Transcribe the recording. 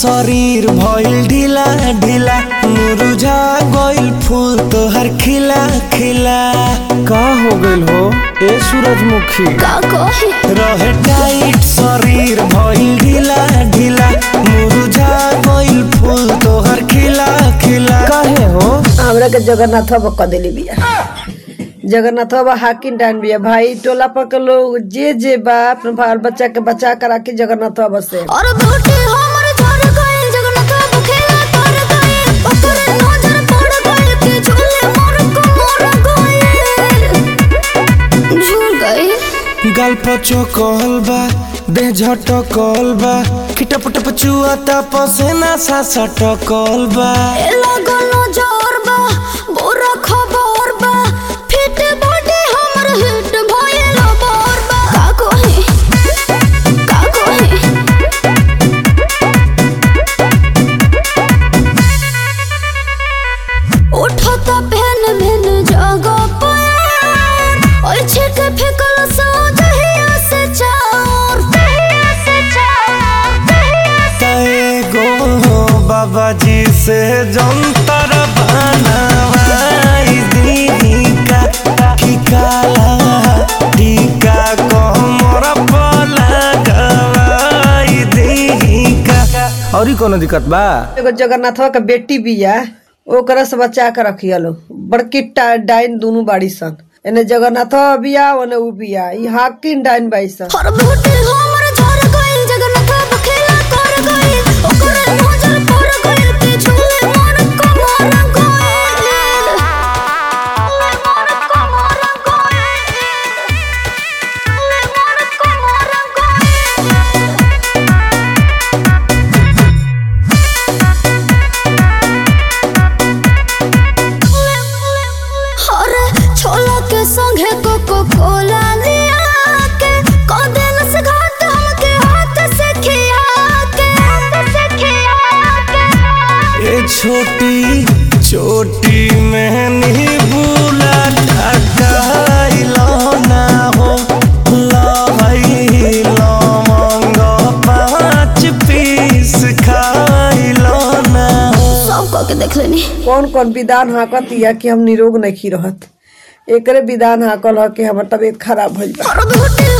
शरीर भइल ढीला ढीला मुरझा गइल फूल तोहर खिला खिला का हो गइल हो ए सूरजमुखी का कहे रहे टाइट शरीर भइल ढीला ढीला मुरझा गइल फूल तोहर खिला खिला काहे हो हमरा के जगन्नाथ बाबा क देली बिया जगन्नाथ बाबा हाकिम डान बिया भाई टोला पर के लोग जे जे बा अपने बाल बच्चा के बचा कर राखी जगन्नाथ बाबा से और बूटी हमर झड़ गइल जगन्नाथ बाबू खेला कर गइल ओकरे नजर पड़ गइल कि झूले मोर को मोर गइल झूल गइल गाल पचो कहल बा देह झटकल बा खिटप टप चुआता पसेना सा सटकल बा ए लगल नजर बा बुरा खबर बा फिट बॉडी हमर हिट भइल बोर बा का कहे का कहे उठता पहन मैन जगह पर और छिक फेकल सो दहिया से चार दहिया से चार दहिया से तय गो बाबा जी से जंतर बनवाई दीदी का ठिकाला टीका कमर पर लगवाई दीदी का और ही कोनो दिक्कत बा एगो जगन्नाथ बाबा के बेटी बिया ओकरा से बचा के रखिया लो बड़की टा- डाइन दोनों बाड़ी सन एने जगन्नाथ बाबा बिया ओने उ बिया ई हाकिम डाइन बाई सन हर बूटी हमर झड़ गइल जगन्नाथ बाबा खेला कर गइल ओकरे नजर पड़ गइल कि झूले मोर को मोर गइल मोर को मोर गइल मोर को मोर अरे छोला के संगे कोको कोला लिया के कदेल से घाट हमके हाथ से खिया के हाथ से खिया के ये छोटी छोटी मैंने भूला ढकाइलो ना हो लहई लवंग पाँच पीस खाइलो ना हो सब कह के देख लेनी कौन कौन विधान हाकत या कि हम निरोग नहीं रहत एकरे विधान हाकल ह कि हमर तबीयत खराब भइल बा और भूटी